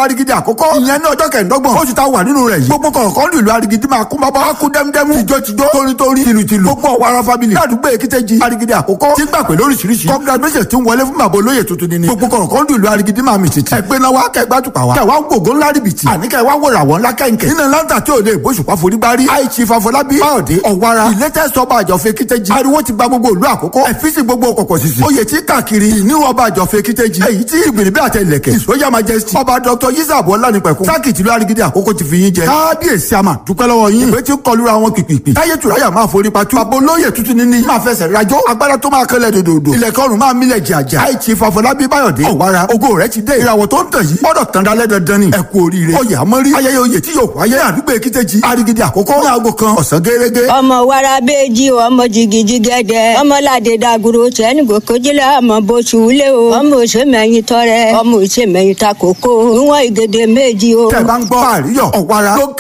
arigidi àkọ́kọ́ ìyẹn ní ọjọ́ kẹ̀ẹ́dọ́gbọ̀n oṣù tá a wà nínú rẹ̀ yìí gbogbo kọ̀ọ̀kan ìlú arigidi máa kún bábá kú dẹ́mdẹ́mú tìjọ́tìjọ́ torítorí tìlùtìlù gbogbo ọ̀wara family ládùúgbò èkìtẹ́jì arigidi àkọ́kọ́ tí gbà pé lóríṣiríṣi congratulations ti ń wọlé fún bàbá olóyè tuntun ni gbogbo kọ̀ọ̀kan ìlú arigidi máa mì tìtì ẹgbẹ́ náà wá kẹgbẹ́ àtùpà wá kẹwàá gbogbo ńlá rìbìtì àní kẹwàá wòrà wọn ńlá kẹ̀kẹ́ nínú láńtà tí ò lè bóṣùpá forí gbárí àìsí fàfọlábí báyọ̀dé ọ̀wara ìlẹ́tẹ̀ sọ́ba àjọfẹ́ kíkẹ́jì ariwo ti gba gbogbo ìlú àkọ́kọ́ ẹ̀fíìsì gbogbo kọ̀kọ̀ sísì oyè tí káàkiri ìníwó ọba àjọfẹ́ kíkẹ́jì èyí tí ìgbìnbí àtẹ ilẹ̀kẹ̀ ìsóyà majesty ọba dr yisab ọlánipẹ̀kun sáàkì tìlú arigidi àkọ́kọ́ ti fi yín jẹ kábíyèsí àmà dúpẹ́ lọ́wọ́ yín ìwé tí ń kọlu àwọn pìpìpì táyé tùráyà máa forí patú bàbá olóyè tuntun níní máa fẹsẹ̀ rajọ́ agbára tó máa kẹlẹ̀ dòdòdò ilẹ̀kẹ́ ọ̀run máa mílẹ̀ jàjà àìtì fàfọlábí báyọ̀dé ọ̀wára ògo rẹ̀ ti dé ìràwọ̀ tó ń tàn yìí gbọ́dọ̀ tàn dálẹ́ dandan ni ẹ kú oríire oyè àmọ́rí ayẹyẹ oyè tí yóò wáyé àdúgbò èkìtẹ́jì arigidi àkọ́kọ́ ní aago kan ọ̀sán gẹ́gẹ́ ọmọ wàrà bẹẹjì o ọmọ jìgìjì gẹdẹ ọmọládé dàgúrò tẹnugbò kojúlẹ ọmọ bóṣù lé o ọmọ òṣèmẹyìn tọrẹ ọmọ òṣèmẹyìn takoko níwọn ìgèdè méjì o. tẹ̀ bá ń gbọ́ àríyọ̀ ọ̀wára ló